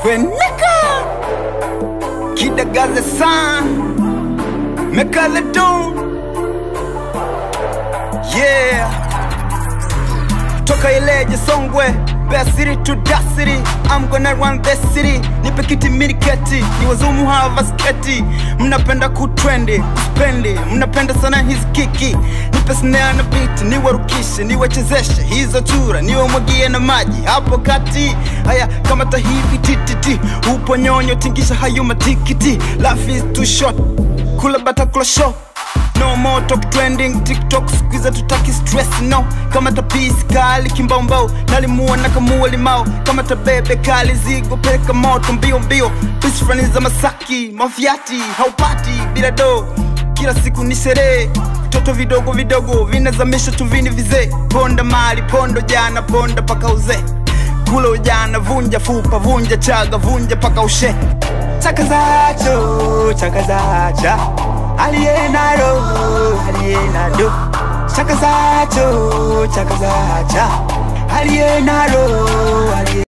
Kweneka Kidagaze san Megalodon Yeah Toka Ileje Songwe Best city to that city I'm gonna run this city Nipe kiti miniketi Ni wazumu hava sketi Mnapenda kutrendi Spendi Mnapenda sana hizi kiki Nipe snare na beat Niwarukishe Niwachezeshe Hizo chura Niwamwagie na maji Hapo kati Haya kama tahivi tititi Upo nyonyo Tingisha hayo matikiti Life is too short Kula bata kula show No more talk trending TikTok squeeze tutaki stress no kama tapisi kali kimbaumbau nalimua na kamua limao kama tabebe kali zigo peka moto mbio mbio pisi fulani za Masaki mafiati haupati bila do kila siku ni sherehe vitoto vidogo vidogo vinazamisha tuvini vizee ponda mali pondo jana ponda paka uzee kula ujana vunja fupa vunja chaga vunja paka ushe chaka zacho chaka zacha aliyenalo aliyenado chaka zacho chaka zacha aliyenalo aliye